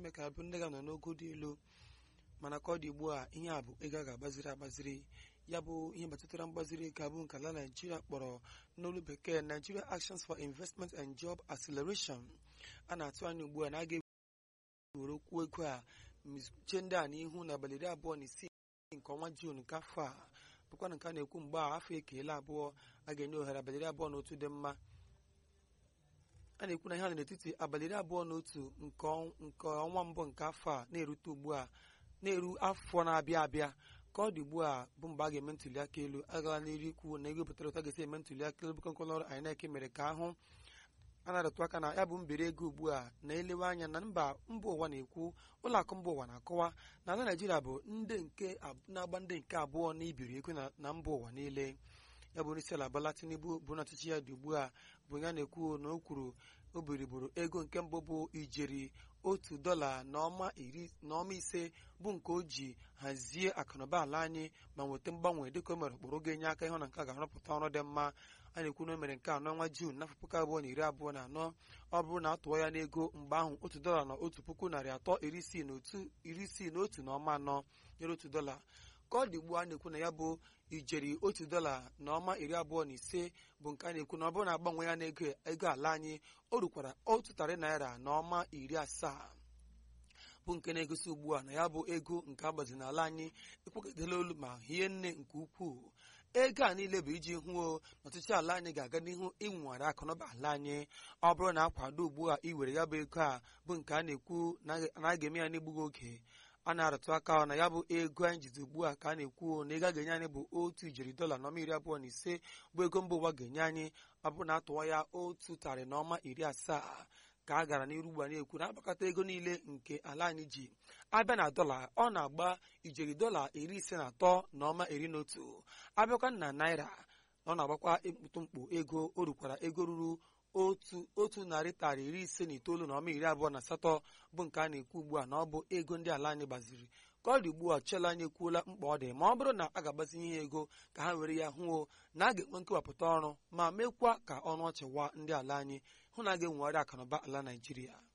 ime ka bụ ndị ga-anọ n'ogo dị elu mana ka ọ dị ugbu a ihe a bụ ego a ga-agbaziri agbaziri ya bụ ihe gbasatara mgbaziri ego abụ nke ala naijiria kpọrọ n'olu bekee nigeria actions for investment and job acceleration a na-atụ anya ugbu a na a ga-ewere okwu ego a che ndị a n'ihu n'abalị iri abụọ na isii nke ọnwa juun nke afọ a bụkwa na nke a na-ekwu mgbe a afọ ekeela abụọ a ga-enye ohere abalị iri abụọ na otu dị mma a na-ekwu na ihe a n'etiti abalị iri abụọ na otu nke ọnwa mbụ nke afọ a na-erute ugbu a na-eru afọ na-abịa abịa ka ọ dị ugbu a bụ mgbe a ga-eme ntuli aka elu agala n'iru ikwu na ego pụtara ụta ga-esi eme ntuli aka elu bụkọ ọrụ INEC mere ka ahụ a na-arụtụ aka na ya bụ mbiri ego ugbu a na-elewe anya na mba mba ụwa na-ekwu ụlọ akụ mba ụwa na-akọwa na ala Naịjirịa bụ ndị nke na-agba ndị nke abụọ na ibiri ego na mba ụwa niile ya bụ onyeisi ala Bola Tinubu bụ na ọchịchị ya dị ugbu a bụ ya na-ekwu na o kwuru o biriburu ego nke mbụ bụ ijeri otu dọla n'ọma ise bụ nke o ji hazie akụnụba ala anyị ma nweta mgbanwe dịka o mere ụkpụrụ ga-enye aka ịhụ na nke a ga-arụpụta ọrụ dị mma a na-ekwu na o mere nke a n'ọnwa Juun n'afọ puku abụọ na iri abụọ na anọ ọ bụrụ na a tụọ ya n'ego mgbe ahụ otu dọla na otu puku narị atọ iri isii na otu na ọma anọ nyere otu dọla ka ọ dị ugbu a na-ekwu na ya bụ ijeri otu dọla na ọma iri abụọ na ise bụ nke a na-ekwu na ọ bụrụ na agbanwe ya n'ego ego ala anyị o rukwara otu tarị naira na ọma iri asaa bụ nke na-egosi ugbu a na ya bụ ego nke agbazi n'ala anyị ekwekọtala olu ma hie nne nke ukwuu ego a niile bụ iji hụo na ọchịchị ala anyị ga-aga n'ihu ịnwere akụnụba ala anyị ọ bụrụ na akwado ugbu a iwere ya bụ ego a bụ nke a na-ekwu na a ga-eme ya n'egbughị oge a na-arụtụ aka na ya bụ ego anyị jizi ugbu a ka a na-ekwu na ego a ga-enye anyị bụ otu ijeri dọla na ọma iri abụọ na ise bụ ego mba ụwa ga-enye anyị ọ bụrụ na atụwa ya otu tarị na ọma iri asaa ka a gara n'iru ugbu a na-ekwu na agbakọta ego niile nke ala anyị ji abịa na dọla ọ na-agba ijeri dọla iri ise na atọ na ọma iri na otu abịakwa na naira ọ na-agbakwa mkpụtụmkpụ ego o rukwara ego ruru otu otu narị tarị iri ise na itoolu na ọma iri abụọ na asatọ bụ nke a na-ekwu ugbu a na ọ bụ ego ndị ala anyị gbaziri ka ọ dị ugbu a chela anyị ekwuola mkpa ọ dị ma ọ bụrụ na a ga-agbazinye ihe ego ka ha were ya hụo na a ga-enwe nkewapụta ọrụ ma mekwa ka ọnụ ọchị wa ndị ala anyị hụ na a ga-enwegharị akụnụba ala Naịjirịa